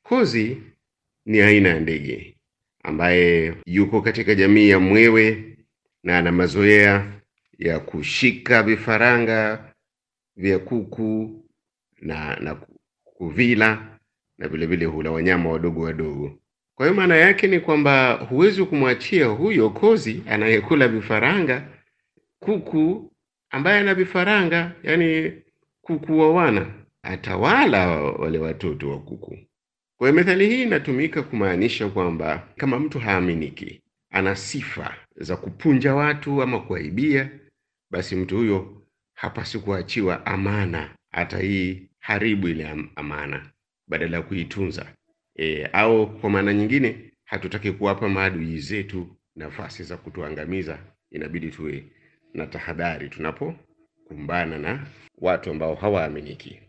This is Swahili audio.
Kozi ni aina ya ndege ambaye yuko katika jamii ya mwewe na ana mazoea ya kushika vifaranga vya kuku na na kuvila na vile vile hula wanyama wadogo wadogo. Kwa hiyo maana yake ni kwamba huwezi kumwachia huyo kozi anayekula vifaranga kuku ambaye ana vifaranga, yani kuku wa wana, atawala wale watoto wa kuku. Kwa hiyo methali hii inatumika kumaanisha kwamba kama mtu haaminiki, ana sifa za kupunja watu ama kuaibia, basi mtu huyo hapaswi kuachiwa amana, hata hii haribu ile am- amana badala ya kuitunza. E, au kwa maana nyingine hatutaki kuwapa maadui zetu nafasi za kutuangamiza. Inabidi tuwe na tahadhari tunapokumbana na watu ambao hawaaminiki.